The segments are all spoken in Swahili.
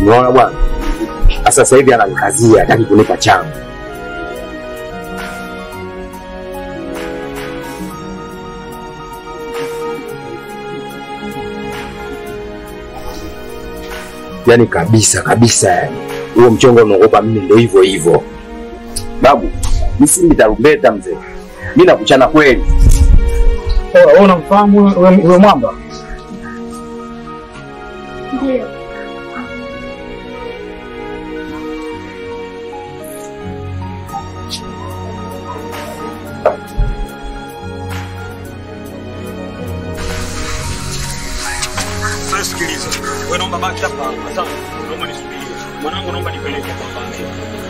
Umeona bwana? Sasa sasa hivi ananikazia, hataki kunipa changu. Yaani kabisa kabisa, yani huo mchongo unaogopa mimi ndio hivyo hivyo. Babu, mimi si nitarumbeta mzee, mimi nakuchana kweli. Wewe unamfahamu wewe mwamba? Ndio. Sasa sikiliza. Wewe naomba baki hapa. Sasa naomba nisubirie. Mwanangu naomba nipeleke kwa familia.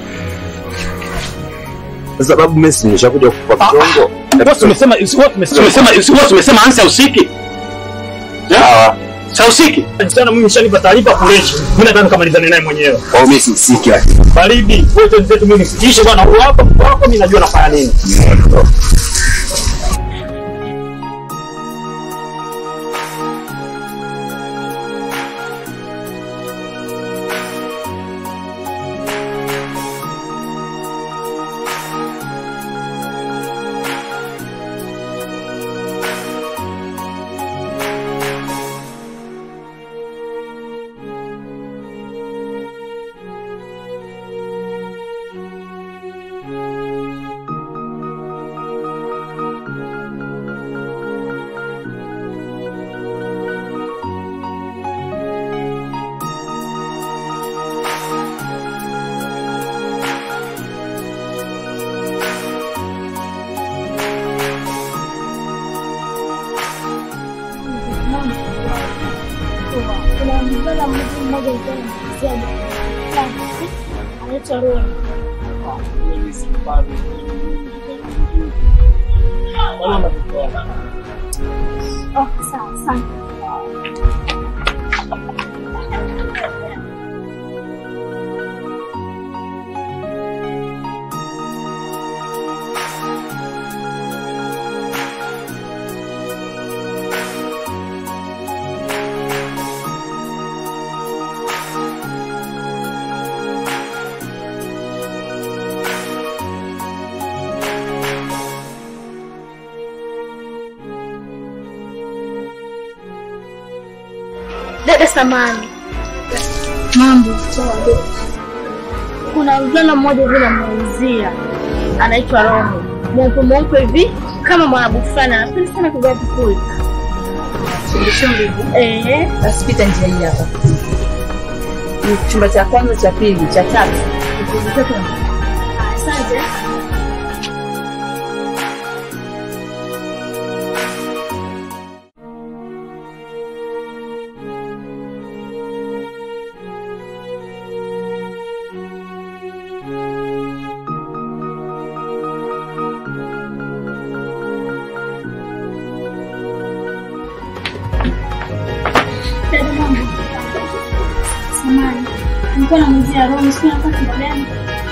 Sasa babu, mimi si nimeshakuja kwa mchongo. Wewe tumesema wewe tumesema wewe tumesema ansa usiki. Sawa. Sa usiki. Sana mimi nishanipa taarifa kuleshi. Mimi nataka nikamalizane naye mwenyewe. Au mimi si siki lakini. Baridi, wote wenzetu mimi sikiishe bwana, huyu hapa mko wako mimi najua nafanya nini. Kuna mvulana mmoja alikuwa anamchezea bwana. Anaitwa Roni. Oh, sawa, asante. Dada Samani. Mambo. Kuna mvulana mmoja vile ameuzia anaitwa Roho. Mweupe mweupe hivi kama mwarabu fulani anapenda sana kuvaa vipuli. Eh, Basi pita njia hii hapa. Ni chumba cha kwanza, cha pili, cha tatu. asante. Dada mambo. Samani. Nilikuwa namuzia Roho, sio napata kitu gani?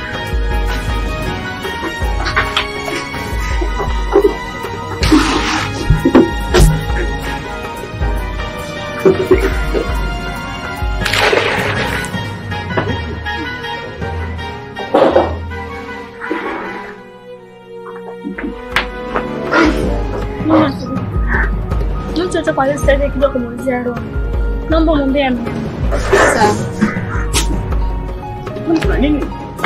Mtu atakwambia sasa hivi akija kumuulizia Roho. Naomba umwambie ame. Sawa. Kuna nini?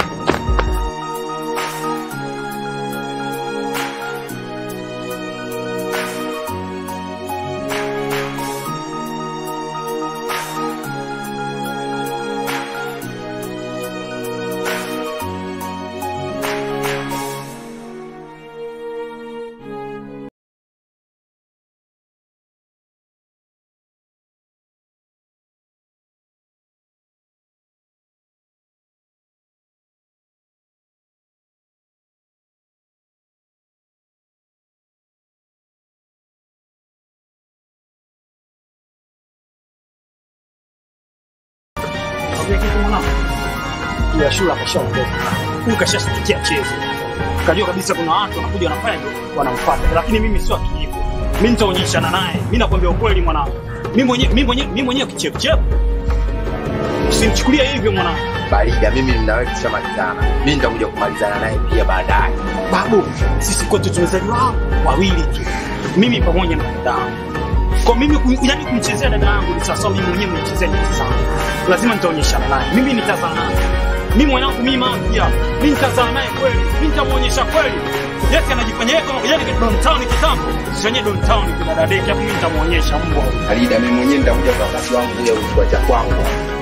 Nakwambia kitu mwanangu. Ya shule akashaondoka. Huyu kashasikia chezo. Kajua kabisa kuna watu wanakuja wanafanya hivyo, wanamfuata. Lakini mimi sio akijiko. Mimi nitaonyeshana naye. Mimi nakwambia ukweli mwanangu. Mimi mwenyewe mimi mwenyewe mimi mwenyewe kichefuchefu. Usinichukulie hivyo mwanangu. Barida, mimi na wewe tushamalizana. Mimi nitakuja kumalizana naye pia baadaye. Babu, sisi kwetu tumezaliwa wawili tu, mimi pamoja na dada yangu. Kwa mimi ku- yani kumchezea dada yangu ni sawasawa mimi mwenyewe nimechezea nyuki zangu. Lazima nitaonyeshana naye, mimi nitazaa naye. Mimi mwanangu mimi mama pia, mimi nitazaa naye kweli, mimi nitamuonyesha kweli. Yeye anajifanya yeye kama yani Don Town kitambo, sio Don Town kwa dada deki, hapo mimi nitamuonyesha mbwa. Barida, mimi mwenyewe nitakuja kwa wakati wangu ya uchukua cha kwangu.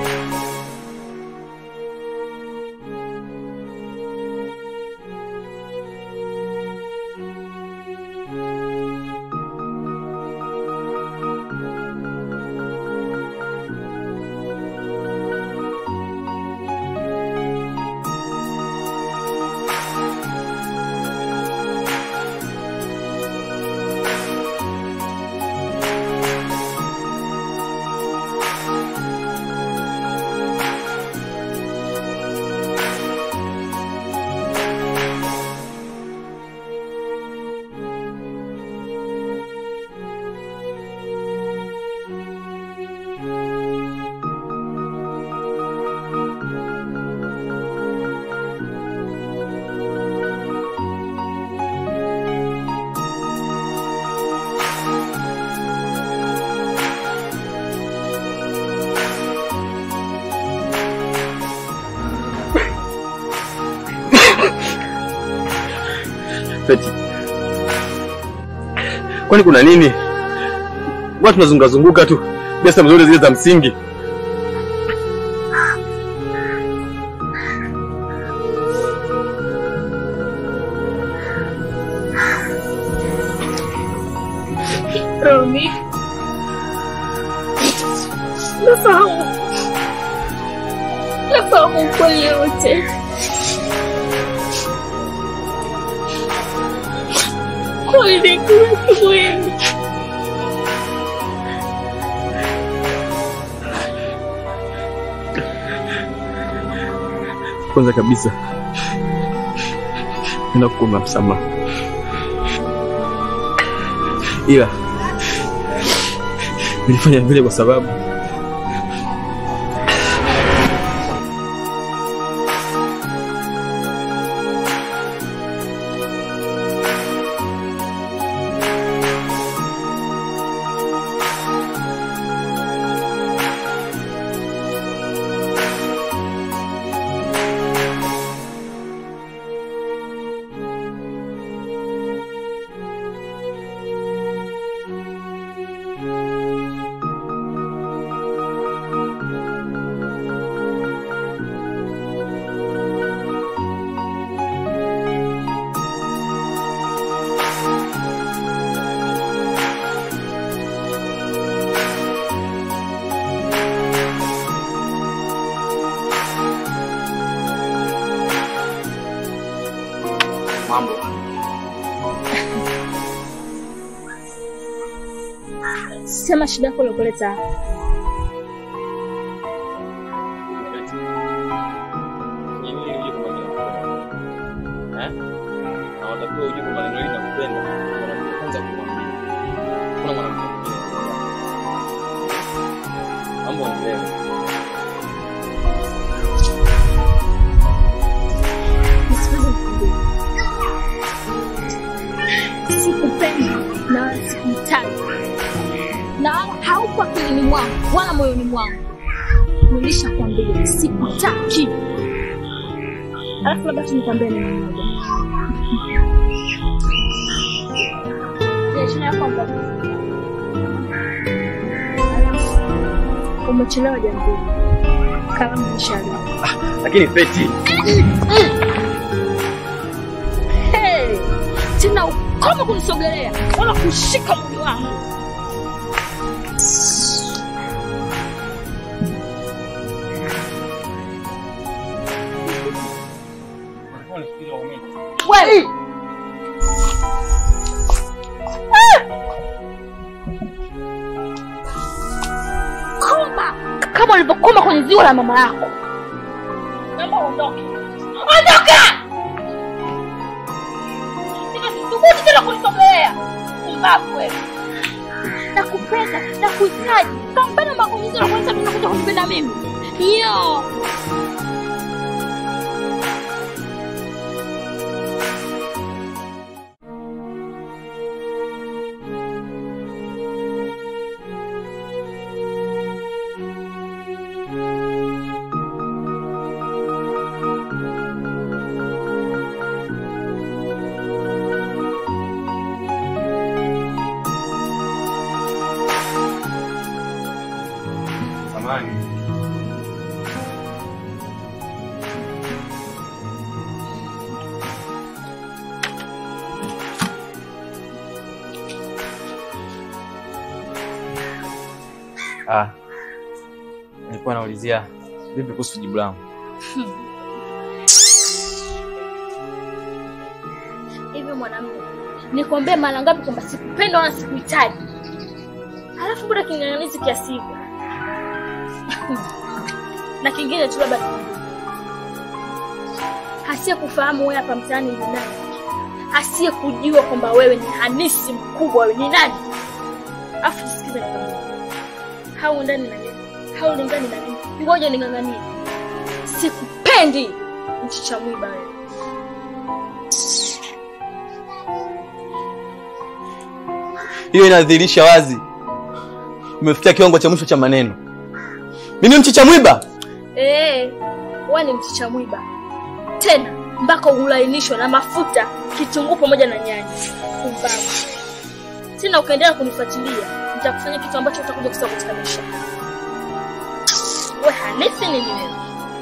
Feti. Kwani kuna nini? Watu tunazunguka zunguka tu. Biasa mzuri zile za msingi. Romi, nafahamu, nafahamu ukweli yote. Kweli kuna kimwili Kwanza kabisa nakuomba msamaha, ila nilifanya vile kwa sababu Mambo. sema shida yako iliokuleta hapa. Nisiweze kukuambia. Sikupendi na wala sikuhitaji na wala haupo akilini mwangu wala moyoni mwangu. Nilishakwambia sikutaki. Alafu labda tu nikwambie neno moja. Biashara yako ambapo umechelewa jambo. Kalamu nishalia. lakini Feti, Hey, tena ukoma kunisogelea wala kushika mwili wangu. Wewe koma kama ulivyokoma kwenye ziwa la mama yako. Naomba uondoke. Ondoka! Sithubutu tena kunisogelea. Pumbavu wewe. Nakupenda, nakuhitaji. Kampenda makumizi na kwanza tunakuja kunipenda mimi. Yo. Samani. Ah, nilikuwa naulizia vipi kuhusu jibu langu. Hivi mwanamume, nikwambie mara ngapi kwamba sikupenda wala sikuhitaji, halafu mbona king'ang'anizi kiasi hivyo? na kingine tu labda asiye kufahamu wewe hapa mtaani ni nani, asiye kujua kwamba wewe ni hanisi mkubwa, wewe ni nani. Afu sikiza nikwambie, hauendani na mimi, haulingani na mimi, ngoja ning'ang'anie. Sikupendi mchicha mwiba wewe. Hiyo inadhihirisha wazi umefikia kiwango cha mwisho cha maneno. Mimi mchicha mwiba? Eh, wewe ni mchicha mwiba tena mpaka ulainishwe na mafuta, kitunguu pamoja na nyanya. Kumbavu tena, ukaendelea kunifuatilia nitakufanya kitu ambacho utakuja kusema katika maisha yako. Wewe hanithi nini wewe?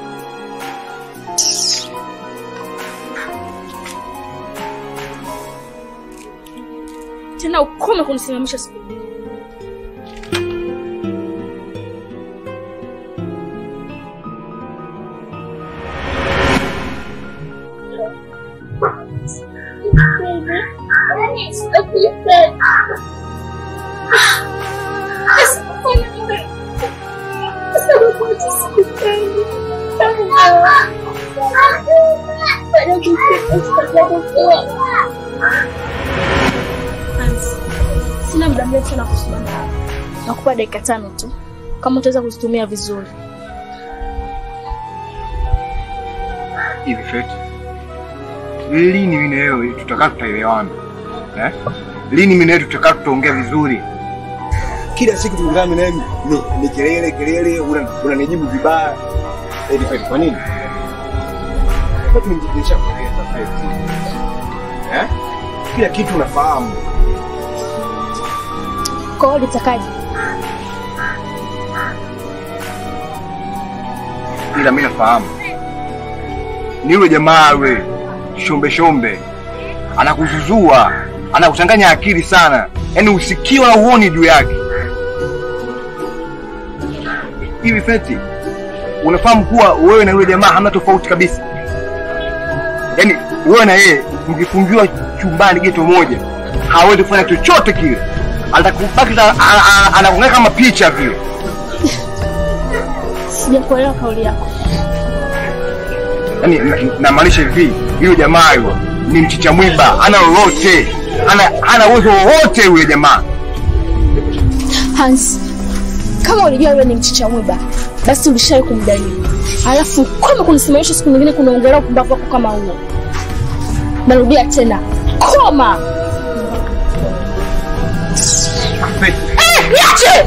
Tena ukome kunisimamisha siku hizi. Hans, Sina muda mrefu sana kusimama hapa. Nakupa dakika tano tu, kama utaweza kuzitumia vizuri. Hivi Feti, lini mimi na wewe tutakaa tutaelewana eh? Lini mimi na wewe tutakaa tutaongea vizuri? Kila siku tukikaa mimi na wewe ni, ni kelele kelele, una- unanijibu vibaya. Hivi Feti, kwa nini? Feti, nimejidisha kueleza Feti, eh? Kila kitu unafahamu. Kwa hiyo litakaje? ila mimi nafahamu ni yule jamaa yule shombe shombe, anakuzuzua anakuchanganya akili sana, yaani usikii wala uoni juu yake. Hivi Feti, unafahamu kuwa wewe na yule jamaa hamna tofauti kabisa? Yaani wewe na yeye mkifungiwa chumbani geto moja, hawezi kufanya chochote kile, atakubaki ta- a- a- anakuweka kama picha vile. Sijakuelewa kauli yako. yani namaanisha hivi yule jamaa yule ni mchicha mwiba ana lolote ana hana uwezo wowote yule jamaa Hans, kama ulijua wewe ni mchicha mwiba, basi ulishawahi kumdalili. Alafu kama kunisimamisha siku nyingine kunaongelea upumbavu wako kama huo. Narudia tena, koma! Eh, niache!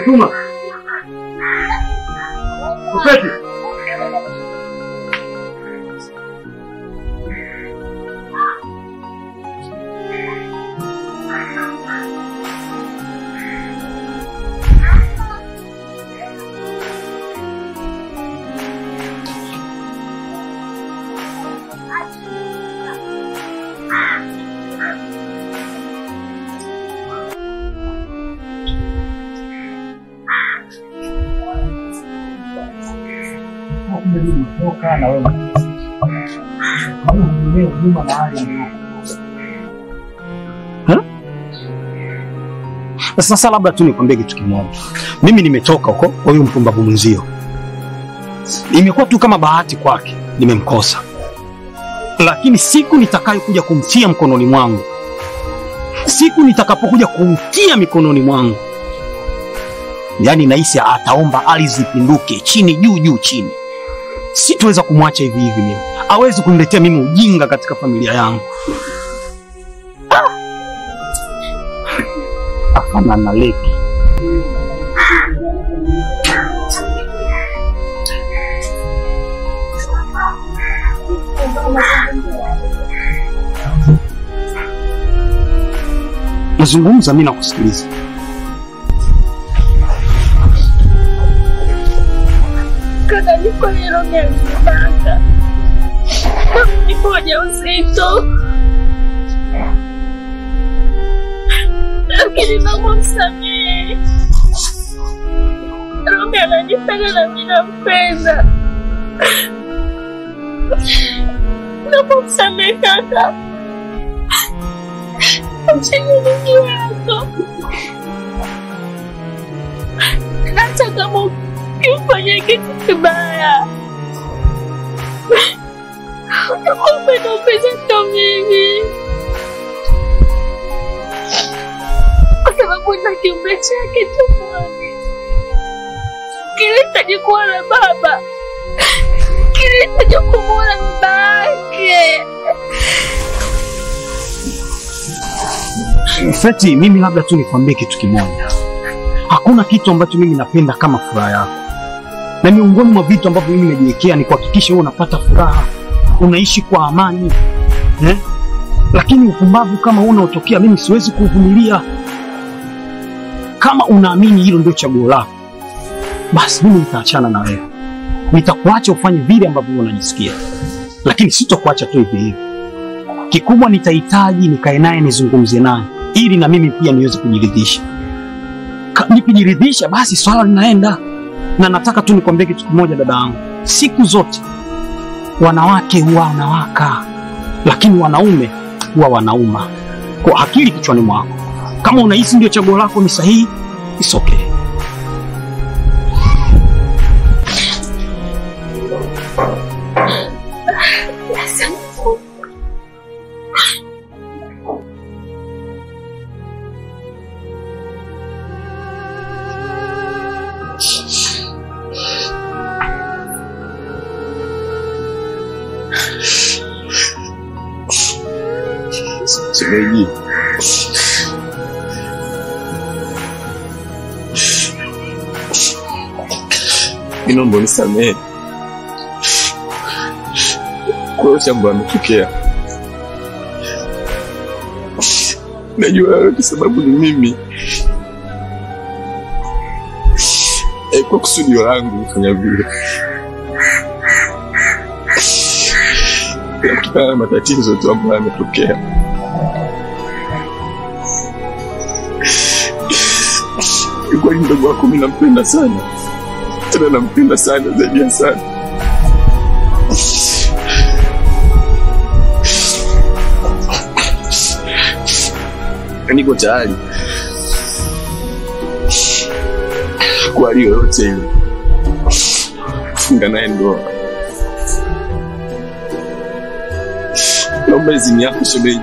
Fatuma. Upeti. Sasa labda tu nikwambie kitu kimoja. Mimi nimetoka huko kwa huyu mpumbavu mwenzio, imekuwa tu kama bahati kwake, nimemkosa. Lakini siku nitakayokuja kumtia mkononi mwangu, siku nitakapokuja kumtia mikononi mwangu, yaani nahisi ataomba ardhi ipinduke chini juu juu chini. Sitoweza kumwacha hivi hivi mimi, hawezi kuniletea mimi ujinga katika familia yangu. Hapana na leki nazungumza, mimi nakusikiliza. Kaka, niko Nairobi alinibaka. Nipo ujauzito. Lakini naomba msamehe. Robi ananipenda na mimi nampenda. Naomba msamehe kaka. Mchenye mingi wako. Hata kama ukifanya kitu kibaya upendo upendo mimi kwa sababu na kiumbe chake tumboni kilihitaji kuwa na baba kilihitaji kumwona baba yake Feti, mimi labda tu nikwambie kitu kimoja. Hakuna kitu ambacho mimi napenda kama furaha yako, na miongoni mwa vitu ambavyo mimi najiwekea ni kuhakikisha wewe unapata furaha, unaishi kwa amani eh? Lakini upumbavu kama huu unaotokea, mimi siwezi kuvumilia. Kama unaamini hilo ndio chaguo lako, basi mimi nitaachana na wewe, nitakuacha ufanye vile ambavyo unajisikia, lakini sitokuacha tu hivi hivi. Kikubwa nitahitaji nikae naye nizungumze naye, ili na mimi pia niweze kujiridhisha. Ka- Nikijiridhisha basi swala linaenda. Na nataka tu nikwambie kitu kimoja, dada yangu, siku zote wanawake huwa wanawaka, lakini wanaume huwa wanauma. Kwa akili kichwani mwako, kama unahisi ndio chaguo lako ni sahihi, it's okay. Shemeji, mimi naomba unisamehe kwa yote ambayo ametokea. Najua yote sababu ni mimi, Eh, kwa kusudio langu kufanya vile, Ila kutokana na matatizo tu ambayo yametokea. Kweli mdogo wako mimi nampenda sana, tena nampenda sana zaidi ya sana. Niko tayari kwa hali yoyote ile kufunga naye ndoa. Naomba idhini yako shemeji,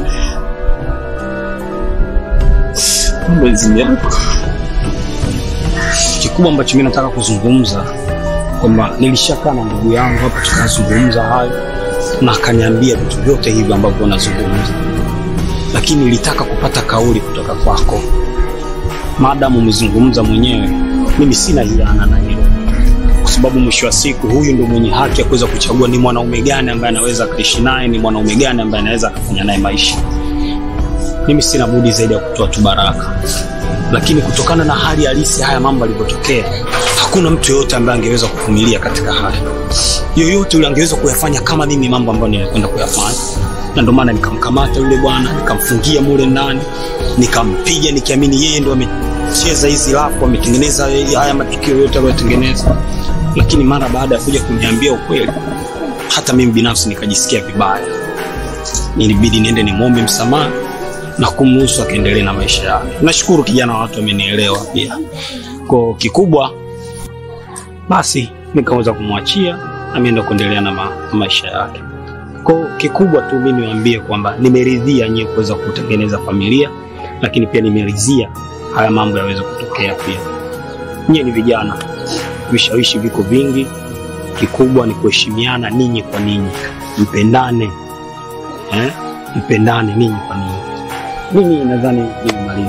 naomba idhini yako. Kikubwa ambacho mimi nataka kuzungumza kwamba nilishakaa na ndugu yangu hapa tukazungumza hayo, na akaniambia vitu vyote hivi ambavyo unazungumza, lakini nilitaka kupata kauli kutoka kwako maadamu umezungumza mwenyewe, mimi sina hiana na hilo, kwa sababu mwisho wa siku huyu ndo mwenye haki ya kuweza kuchagua ni mwanaume gani ambaye anaweza akaishi naye, ni mwanaume gani ambaye anaweza akafanya naye maisha. Mimi sina budi zaidi ya kutoa tu baraka, lakini kutokana na hali halisi haya mambo yalivyotokea, hakuna mtu yoyote ambaye angeweza kuvumilia katika haya yoyote yule angeweza kuyafanya kama mimi mambo ambayo nilikwenda kuyafanya, na ndio maana nikamkamata yule bwana nikamfungia mule ndani, nikampiga nikiamini yeye ndo amecheza hizi lafu, ametengeneza haya matukio yote aliyotengeneza. Lakini mara baada ya kuja kuniambia ukweli, hata mimi binafsi nikajisikia vibaya, nilibidi niende nimwombe msamaha na kumruhusu akaendelee na maisha yake. Nashukuru kijana wa watu amenielewa pia. Kwa kikubwa basi nikaweza kumwachia ameenda kuendelea na, ma, na maisha yake. Kwa kikubwa tu mimi niwaambie kwamba nimeridhia nyie kuweza kutengeneza familia, lakini pia nimeridhia haya mambo yaweze kutokea pia. Nyie ni vijana, vishawishi viko vingi, kikubwa ni kuheshimiana ninyi kwa ninyi, mpendane eh? mpendane ninyi kwa ninyi. Mimi nadhani nimemaliza.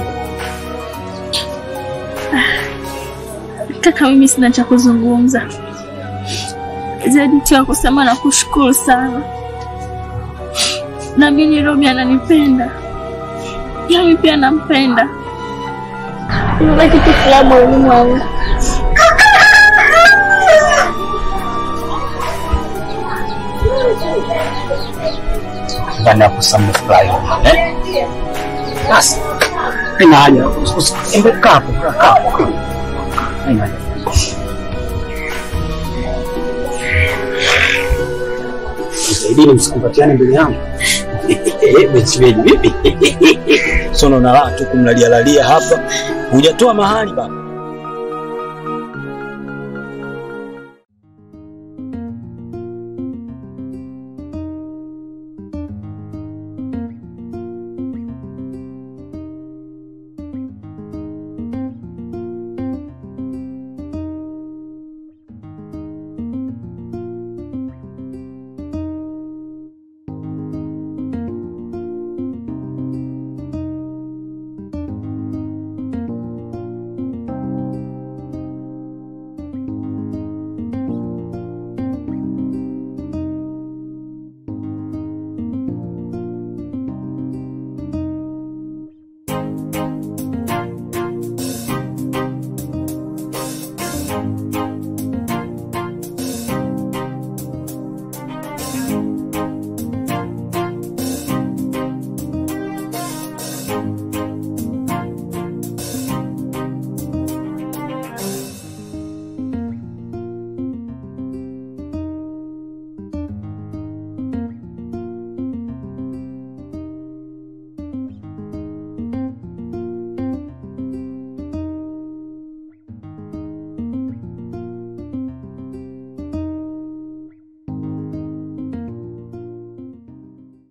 Kaka, mimi sina cha kuzungumza zaidi tu ya kusema na kushukuru sana. Na mimi Robi ananipenda, nami pia nampenda. Niona kitu fulani moyoni mwangu. ndani ya kusamfurahi eh? Basi ina haja embe kapo kapo Haina haja. Msaidini, msikumbatiane mbele yangu. Mechimeji vipi? Sono na raha tu kumlalia lalia hapa, hujatoa mahali baba.